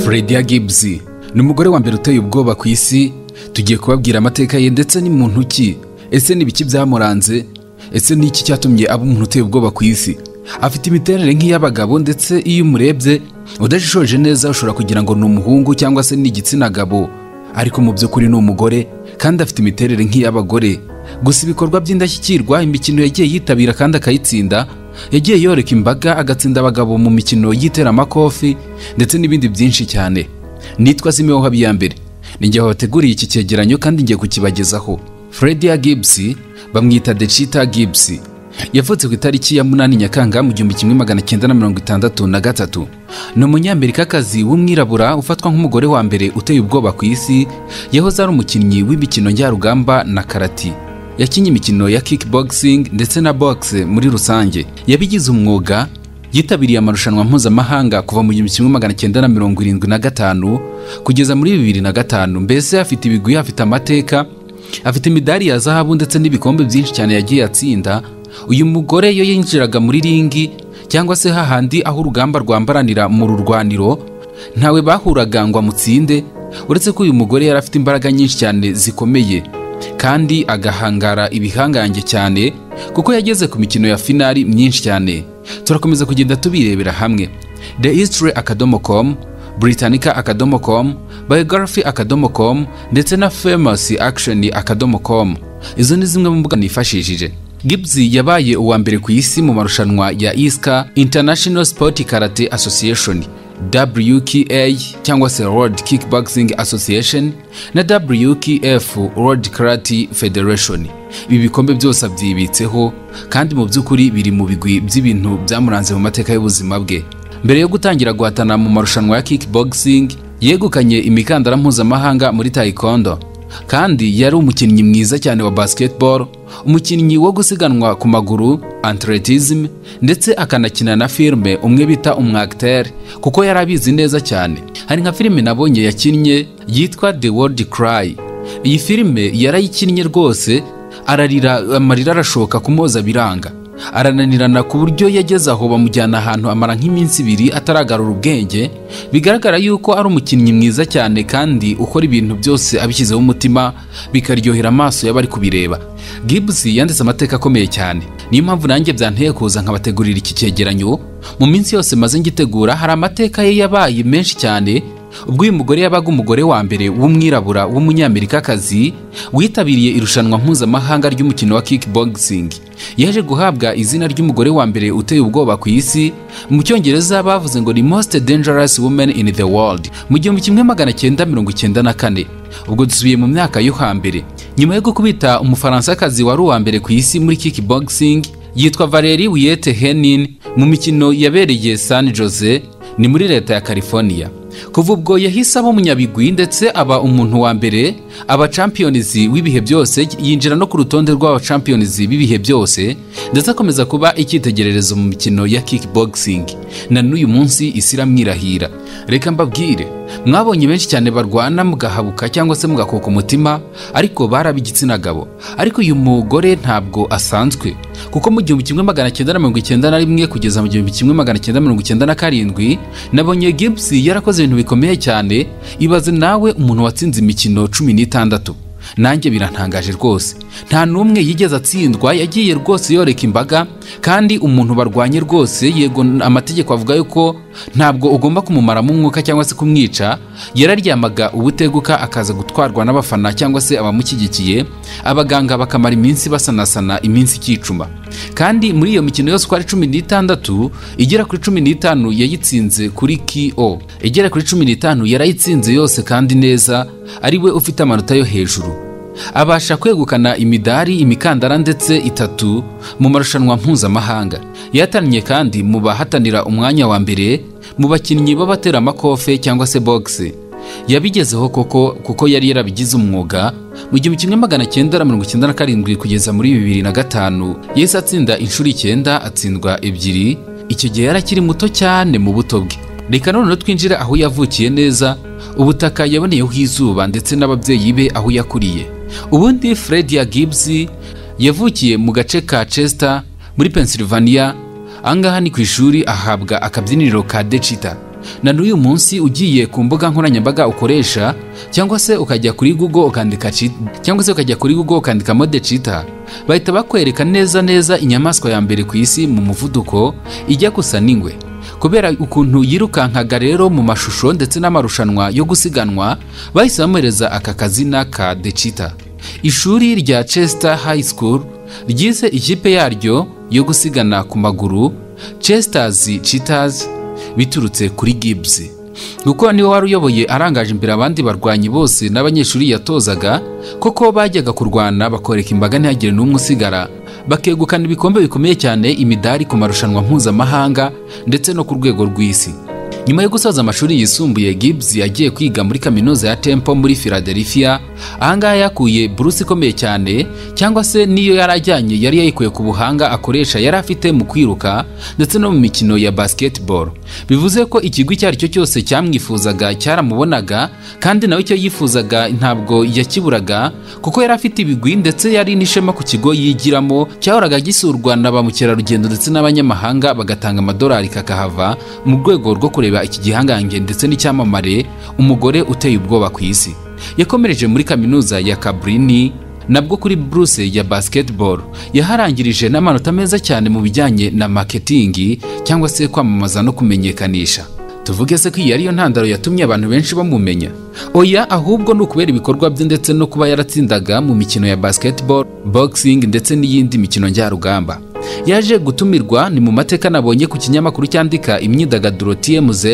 Fredia Gibbs ni umugore wa mbere uteye ubwoba ku isi tugiye kubabwira amateka ye ndetse ni muntu ki ese ni ibiki byamuranze ese ni iki cyatumye aba umuntu uteye ubwoba ku isi afite imiterere nk'iy'abagabo ndetse iyo umurebye udashishoje neza ushobora kugira ngo ni umuhungu cyangwa se ni igitsina gabo ariko mu by'ukuri ni umugore kandi afite imiterere nk'iy'abagore gusa ibikorwa by'indashyikirwa imikino yagiye yitabira kandi akayitsinda yagiye yoreka imbaga agatsinda abagabo mu mikino y'iteramakofi ndetse n'ibindi byinshi cyane nitwa simeho habiyambere ni njye wabateguriye iki cyegeranyo kandi ngiye kukibagezaho fredia gibbs bamwita decita gibbs yavutse ku itariki ya munani nyakanga mu gihumbi kimwe magana cyenda na mirongo itandatu na gatatu ni umunyamerikakazi w'umwirabura ufatwa nk'umugore wa mbere uteye ubwoba ku isi yahoze ari umukinnyi w'imikino njyarugamba na karati yakinnye imikino ya kickboxing ndetse na box muri rusange yabigize umwuga yitabiriye amarushanwa mpuzamahanga kuva mu gihumbi kimwe magana cyenda na mirongo irindwi na gatanu kugeza muri bibiri na gatanu mbese afite ibigwi afite amateka afite imidari ya zahabu ndetse n'ibikombe byinshi cyane yagiye atsinda uyu mugore iyo yinjiraga muri ringi cyangwa se hahandi aho urugamba rwambaranira mu rurwaniro ntawe bahuraga ngo amutsinde uretse ko uyu mugore yari afite imbaraga nyinshi cyane zikomeye kandi agahangara ibihangange cyane kuko yageze ku mikino ya finari myinshi cyane turakomeza kugenda tubirebera hamwe the history akadomo com britannica akadomo com biography akadomo com ndetse na famous action akadomo com izo ni zimwe mu mbuga nifashishije Gibbs yabaye uwa mbere ku isi mu marushanwa ya ISCA International Sport Karate Association WKA cyangwa se World Kickboxing Association na WKF World Karate Federation ibi bikombe byose abyibitseho kandi mu by'ukuri biri mu bigwi by'ibintu byamuranze mu mateka y'ubuzima bwe mbere yo gutangira guhatana mu marushanwa ya kickboxing yegukanye imikandara mpuzamahanga muri taekwondo kandi yari umukinnyi mwiza cyane wa basketball umukinnyi wo gusiganwa ku maguru atletism ndetse akanakina na filime umwe bita umwagiter kuko yari abizi neza cyane hari nka filime nabonye yakinnye yitwa the world cry iyi filime yarayikinnye rwose ararira amarira arashoka kumoza biranga arananirana ku buryo yageze aho bamujyana ahantu amara nk'iminsi ibiri ataragarura ubwenge bigaragara yuko ari umukinnyi mwiza cyane kandi ukora ibintu byose abishyizeho umutima bikaryohera amaso y'abari kubireba Gibbs yanditse amateka akomeye cyane niyo mpamvu nanjye byanteye kuza nkabategurira iki cyegeranyo mu minsi yose maze ngitegura hari amateka ye yabaye menshi cyane ubwo uyu mugore yabaga umugore wa mbere w'umwirabura w'umunyamerikakazi witabiriye irushanwa mpuzamahanga ry'umukino wa kickboxing yaje guhabwa izina ry'umugore wa mbere uteye ubwoba ku isi mu cyongereza bavuze ngo ni most dangerous woman in the world mu gihumbi kimwe magana cyenda mirongo icyenda na kane ubwo dusubiye mu myaka yo hambere nyuma yo gukubita umufaransa wari uwa mbere ku isi muri kickboxing yitwa valeri wiyete henin mu mikino yabereye san jose ni muri leta ya california kuva ubwo yahise aba umunyabigwi ndetse aba umuntu wa mbere aba champions w'ibihe byose yinjira no ku rutonde rw'aba champions b'ibihe byose ndetse akomeza kuba icyitegererezo mu mikino ya kickboxing na n'uyu munsi isi iramwirahira reka mbabwire mwabonye benshi cyane barwana mugahabuka cyangwa se mugakuka umutima ariko bari ab'igitsina gabo ariko uyu mugore ntabwo asanzwe kuko mu gihumbi kimwe magana cyenda na mirongo icyenda na rimwe kugeza mu gihumbi kimwe magana cyenda mirongo icyenda na karindwi nabonye Gibbs yarakoze ibintu bikomeye cyane ibaze nawe umuntu watsinze imikino cumi n'itandatu nanjye birantangaje rwose nta n'umwe yigeze atsindwa yagiye rwose yoreka imbaga kandi umuntu barwanye rwose yego amategeko avuga yuko ntabwo ugomba kumumaramo umwuka cyangwa se kumwica yararyamaga ubuteguka akaza gutwarwa n'abafana cyangwa se abamushyigikiye abaganga bakamara iminsi basanasana iminsi ikicuma kandi muri iyo mikino yose uko ari cumi n'itandatu igera kuri cumi n'itanu yayitsinze kuri ko igera kuri cumi n'itanu yarayitsinze yose kandi neza ari we ufite amanota yo hejuru abasha kwegukana imidari imikandara ndetse itatu mu marushanwa mpuzamahanga yatannye kandi mu bahatanira umwanya wa mbere mu bakinnyi b'abateramakofe cyangwa se bogisi yabigezeho koko kuko yari yarabigize umwuga mu gihumbi kimwe magana cyenda na mirongo icyenda na karindwi kugeza muri bibiri na gatanu yahise atsinda inshuro icyenda atsindwa ebyiri icyo gihe yari akiri muto cyane mu buto bwe reka noneho twinjira aho yavukiye neza ubutaka yaboneyeho izuba ndetse n'ababyeyi be aho yakuriye ubundi fredia gibbs yavukiye mu gace ka chester muri pennsylvania ahangaha ni ku ishuri ahabwa akabyiniriro ka decita na n'uyu munsi ugiye ku mbuga nkoranyambaga ukoresha cyangwa se ukajya kuri google ukandika cheat- cyangwa se ukajya kuri google ukandika mode cheetah bahita bakwereka neza neza inyamaswa ya mbere ku isi mu muvuduko ijya gusa n'ingwe kubera ukuntu yirukankaga rero mu mashusho ndetse n'amarushanwa yo gusiganwa bahise bamuhereza aka kazina ka The Cheetah ishuri rya Chester High School ryize ikipe yaryo yo gusigana ku maguru Chesters Cheetahs biturutse kuri Gibbs kuko niwe wari uyoboye arangaje imbere abandi barwanyi bose n'abanyeshuri yatozaga koko bajyaga kurwana bakoreka imbaga ntihagire n'umwe usigara bakegukana ibikombe bikomeye cyane imidari ku marushanwa mpuzamahanga ndetse no ku rwego rw'isi nyuma yo gusoza amashuri yisumbuye Gibbs yagiye kwiga muri kaminuza ya Temple muri Philadelphia ahangaha yakuye buruse ikomeye cyane cyangwa se n'iyo yari ajyanye yari yayikuye ku buhanga akoresha yari afite mu kwiruka ndetse no mu mikino ya basketball bivuze ko ikigo icyo ari cyo cyose cyamwifuzaga cyaramubonaga kandi nawe icyo yifuzaga ntabwo yakiburaga kuko yari afite ibigwi ndetse yari n'ishema ku kigo yigiramo cyahoraga gisurwa na ba mukerarugendo ndetse n'abanyamahanga bagatanga amadolari kakahava mu rwego rwo kureba iki gihangange ndetse n'icyamamare umugore uteye ubwoba ku isi yakomereje muri kaminuza ya kabrini nabwo kuri buruse ya basketball yaharangirije n'amanota meza cyane mu bijyanye na marketing cyangwa se kwamamaza no kumenyekanisha tuvuge se ko iyi ariyo ntandaro yatumye abantu benshi bamumenya oya ahubwo ni ukubera ibikorwa bye ndetse no kuba yaratsindaga mu mikino ya basketball boxing ndetse n'iyindi mikino njyarugamba yaje gutumirwa ni mu mateka nabonye ku kinyamakuru cyandika imyidagaduro TMZ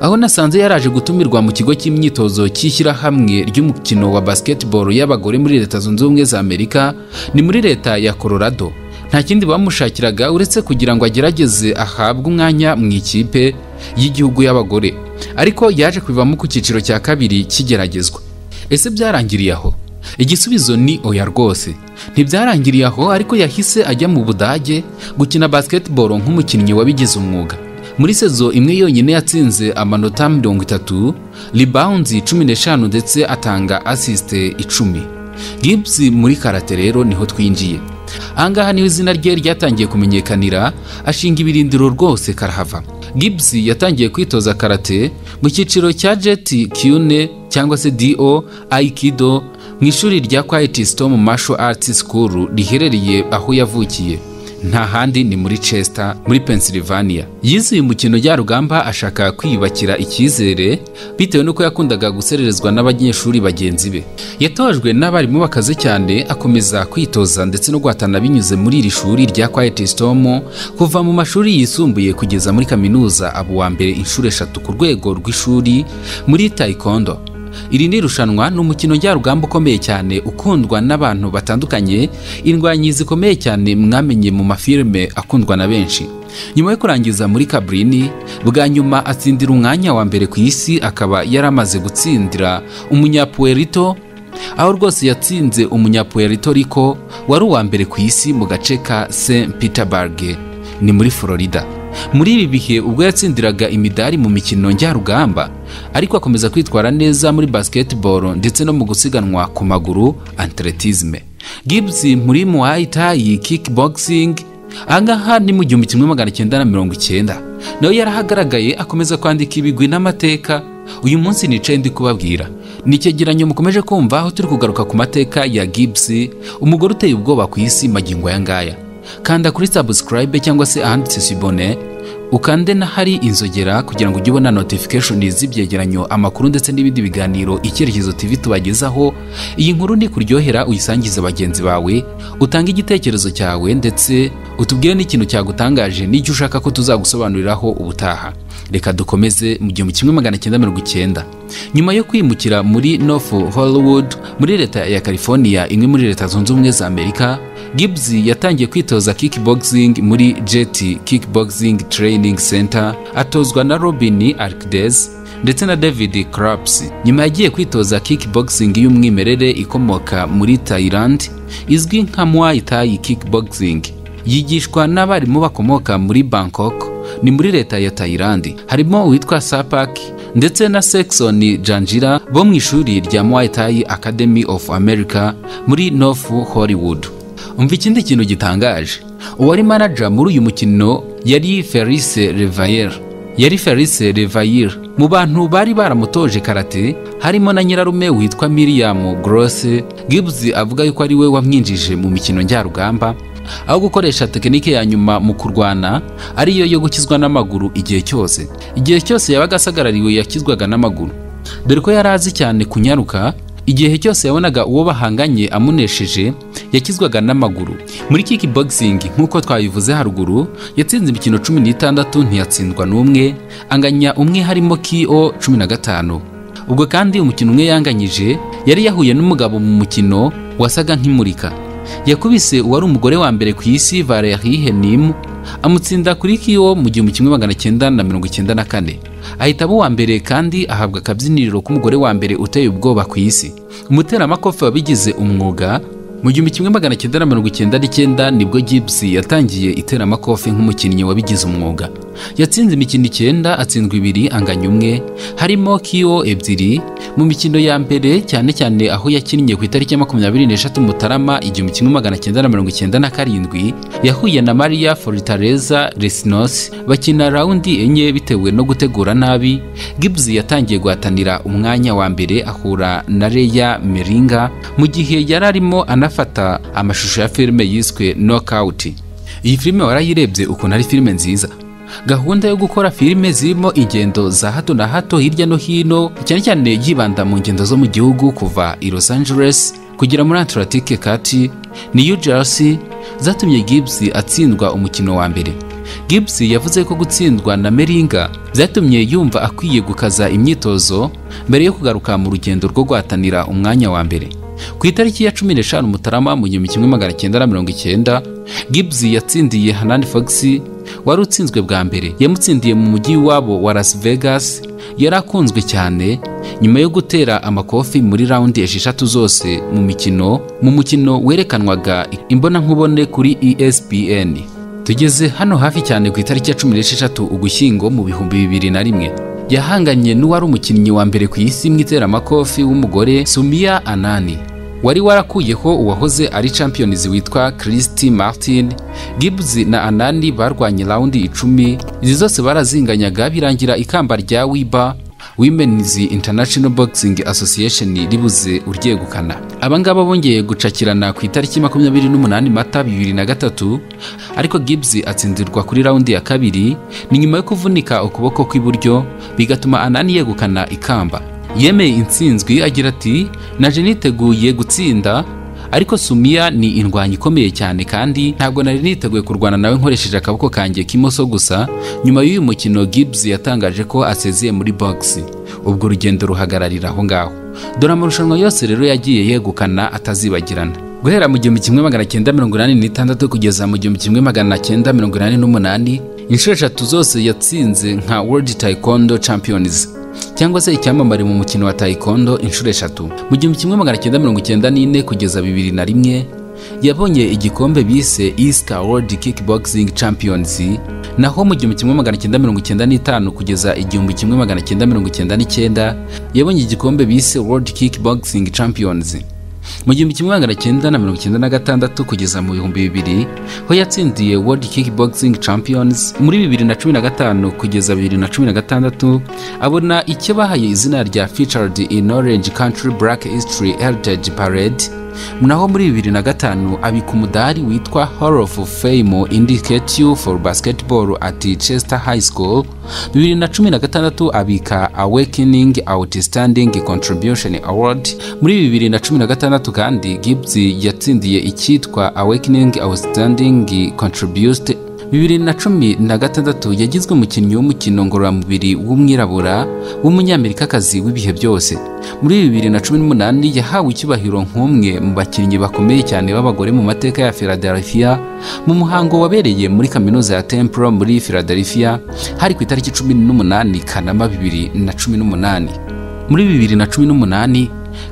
aho nasanze yaraje gutumirwa mu kigo cy'imyitozo cy'ishyirahamwe ry'umukino wa basketball y'abagore muri leta zunze ubumwe za Amerika ni muri leta ya Colorado nta kindi bamushakiraga uretse kugira ngo agerageze ahabwe umwanya mu ikipe y'igihugu y'abagore ariko yaje kubivamo ku cyiciro cya kabiri kigeragezwa ese byarangiriye aho igisubizo ni oya rwose ntibyarangiriye aho ariko yahise ajya mu budage gukina basketball nk'umukinnyi wabigize umwuga muri sezo imwe yonyine yatsinze amanota mirongo itatu rebounds cumi n'eshanu ndetse atanga asiste icumi Gibbs muri karate rero niho twinjiye ahangaha niho izina rye ryatangiye kumenyekanira ashinga ibirindiro rwose karahava Gibbs yatangiye kwitoza karate mu cyiciro cya Jet Kyune cyangwa se DO Aikido mu ishuri rya Quiet Storm Martial Arts School riherereye aho yavukiye nta handi ni muri Chester muri Pennsylvania yize uyu mukino njyarugamba ashaka kwiyubakira icyizere bitewe n'uko yakundaga gusererezwa n'abanyeshuri bagenzi be yatojwe n'abarimu bakaze cyane akomeza kwitoza ndetse no guhatana binyuze muri iri shuri rya Quiet Storm kuva mu mashuri yisumbuye kugeza muri kaminuza aba uwa mbere inshuro eshatu ku rwego rw'ishuri muri Taekwondo iri ni irushanwa ni umukino njyarugamba ukomeye cyane ukundwa n'abantu batandukanye indwanyi zikomeye cyane mwamenye mu mafilime akundwa na benshi nyuma yo kurangiza muri kabrini bwa nyuma atsindira umwanya wa mbere ku isi akaba yari amaze gutsindira umunyapuerito aho rwose yatsinze umunyapuerito riko wari uwa mbere ku isi mu gace ka st peterburg ni muri florida muri ibi bihe ubwo yatsindiraga imidari mu mikino njyarugamba ariko akomeza kwitwara neza muri basketball ndetse no mu gusiganwa ku maguru atletisme Gibbs muri Muay Thai kickboxing ahangaha ni mu gihumbi kimwe magana cyenda na mirongo icyenda nawe yarahagaragaye akomeza kwandika ibigwi n'amateka uyu munsi nicaye ndi kubabwira ni icyegeranyo mukomeje kumva aho turi kugaruka ku mateka ya Gibbs umugore uteye ubwoba ku isi magingo aya ngaya kanda kuri subscribe cyangwa se ahanditse subone ukande n'ahari inzogera kugira ngo ujye ubona notification z'ibyegeranyo amakuru ndetse n'ibindi biganiro icyerekezo TV tubagezaho iyi nkuru ni kuryohera uyisangize bagenzi bawe utange igitekerezo cyawe ndetse utubwire n'ikintu cyagutangaje n'icyo ushaka ko tuzagusobanuriraho ubutaha reka dukomeze mu gihumbi kimwe magana cyenda mirongo icyenda nyuma yo kwimukira muri North Hollywood muri leta ya California imwe muri leta zunze ubumwe za Amerika Gibbs yatangiye kwitoza kickboxing muri Jet Kickboxing Training Center atozwa na Robin Arquidez ndetse na David Craps. Nyuma yagiye kwitoza kickboxing y'umwimerere ikomoka muri Thailand izwi nka Muay Thai Kickboxing. Yigishwa n'abarimu bakomoka muri Bangkok ni muri leta ya Thailand. Harimo uwitwa Sapak ndetse na Sexon Janjira bo mu ishuri rya Muay Thai Academy of America muri North Hollywood. umva ikindi kintu gitangaje uwari manager muri uyu mukino yari Felice Revayer yari felice revayire mu bantu bari baramutoje karate harimo na nyirarume witwa miriyamu gorose gibuzi avuga yuko ari we wamwinjije mu mikino njyarugamba aho gukoresha tekinike ya nyuma mu kurwana ariyo yo gukizwa n'amaguru igihe cyose igihe cyose yabaga asagarariwe yakizwaga n'amaguru dore ko yari azi cyane kunyaruka igihe cyose yabonaga uwo bahanganye amunesheje yakizwaga n'amaguru muri kickboxing nk'uko twabivuze haruguru yatsinze imikino cumi n'itandatu ntiyatsindwa n'umwe anganya umwe harimo ko cumi na gatanu ubwo kandi umukino umwe yanganyije yari yahuye n'umugabo mu mukino wasaga nk'imurika yakubise uwari umugore wa mbere ku isi valerie henimu amutsinda kuri kiwo mu gihumbi kimwe magana cyenda na mirongo icyenda na kane ahita aba uwa mbere kandi ahabwa akabyiniriro k'umugore wa mbere uteye ubwoba ku isi umuteramakofe wabigize umwuga mu gihumbi kimwe magana cyenda na mirongo icyenda n'icyenda nibwo gibusi yatangiye iteramakofe nk'umukinnyi wabigize umwuga yatsinze imikino icyenda atsindwa ibiri anganya umwe harimo kiwo ebyiri mu mikino ya mbere cyane cyane aho yakinnye ku itariki ya makumyabiri n'eshatu mutarama igihumbi kimwe magana cyenda na mirongo icyenda na karindwi yahuye na mariya foritareza resinos bakina rawundi enye bitewe no gutegura nabi gibuzi yatangiye guhatanira umwanya wa mbere ahura na reya meringa mu gihe yari arimo anafata amashusho ya filime yiswe nokawuti iyi filime warayirebye ukuntu ari filime nziza gahunda yo gukora filime zirimo ingendo za hato na hato hirya no hino cyane cyane yibanda mu ngendo zo mu gihugu kuva i los angeles kugera muri atlantique kati new jersey zatumye gibbs atsindwa umukino wa mbere gibbs yavuze ko gutsindwa na meringa byatumye yumva akwiye gukaza imyitozo mbere yo kugaruka mu rugendo rwo guhatanira umwanya wa mbere ku itariki ya cumi n'eshanu mutarama mu gihumbi kimwe magana cyenda na mirongo icyenda gibbs yatsindiye hanani fox wari utsinzwe bwa mbere yamutsindiye mu mujyi wabo wa las vegas yari akunzwe cyane nyuma yo gutera amakofi muri rawundi esheshatu zose mu mikino mu mukino werekanwaga imbonankubone kuri espn tugeze hano hafi cyane ku itariki ya cumi n'esheshatu ugushyingo mu bihumbi bibiri na rimwe yahanganye n'uwari umukinnyi wa mbere ku isi mu iteramakofi w'umugore sumiya anani wari warakuyeho uwahoze ari champions witwa christy martin gibbs na anani barwanye rawundi icumi izi zose barazinganyaga birangira ikamba rya wiba women's international boxing association ribuze uryegukana aba ngaba bongeye gucakirana ku itariki makumyabiri n'umunani mata bibiri na gatatu ariko gibbs atsindirwa kuri rawundi ya kabiri ni nyuma yo kuvunika ukuboko kw'iburyo bigatuma anani yegukana ikamba yemeye intsinzwi agira ati naje niteguye gutsinda ariko sumiya ni indwanyi ikomeye cyane kandi ntabwo nari niteguye kurwana nawe nkoresheje akaboko kanjye k'imoso gusa nyuma y'uyu mukino gibbs yatangaje ko asezeye muri box ubwo urugendo ruhagararira aho ngaho dore amarushanwa yose rero yagiye yegukana atazibagirana guhera mu gihumbi kimwe magana cyenda mirongo inani n'itandatu kugeza mu gihumbi kimwe magana cyenda mirongo inani n'umunani inshuro eshatu zose yatsinze nka world taekwondo champions cyangwa se icyamamare mu mukino wa taekwondo inshuro eshatu mu gihumbi kimwe magana cyenda mirongo icyenda n'ine kugeza bibiri na rimwe yabonye igikombe bise isca world kickboxing champions naho mu gihumbi kimwe magana cyenda mirongo icyenda n'itanu kugeza igihumbi kimwe magana cyenda mirongo icyenda n'icyenda yabonye igikombe bise world kickboxing champions mu gihumbi kimwe magana cyenda na mirongo icyenda na gatandatu kugeza mu bihumbi bibiri ho yatsindiye world kickboxing champions muri bibiri na cumi na gatanu kugeza bibiri na cumi na gatandatu abona icyo bahaye izina rya featured in orange country black history heritage parade naho muri bibiri na gatanu abika umudari witwa hall of fame indicate you for basketball at chester high school bibiri na cumi na gatandatu abika awakening outstanding contribution award muri bibiri na cumi na gatandatu kandi gibbs yatsindiye icyitwa awakening outstanding contribute bibiri na cumi na gatandatu yagizwe umukinnyi w'umukino ngororamubiri w'umwirabura w'umunyamerikakazi w'ibihe byose muri bibiri na cumi n'umunani yahawe icyubahiro nk'umwe mu bakinnyi bakomeye cyane b'abagore mu mateka ya philadelphia mu muhango wabereye muri kaminuza ya temple muri philadelphia hari ku itariki cumi n'umunani kanama bibiri na cumi n'umunani muri bibiri na cumi n'umunani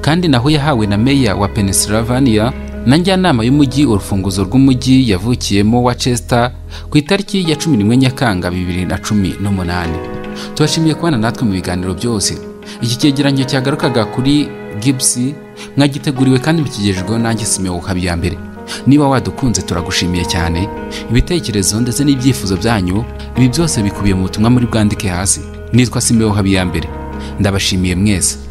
kandi naho yahawe na meya wa pennsylvania na njyanama y'umujyi urufunguzo rw'umujyi yavukiyemo wa Chester ku itariki ya cumi n'imwe nyakanga bibiri na cumi n'umunani tubashimiye kubana natwe mu biganiro byose iki cyegeranyo cyagarukaga kuri Gibbs mwagiteguriwe kandi mukigejejweho nanjye simeho ukabya mbere niba wadukunze turagushimiye cyane ibitekerezo ndetse n'ibyifuzo byanyu ibi byose bikubiye mu butumwa muri bwandike hasi nitwa simeho habiyambere ndabashimiye mwese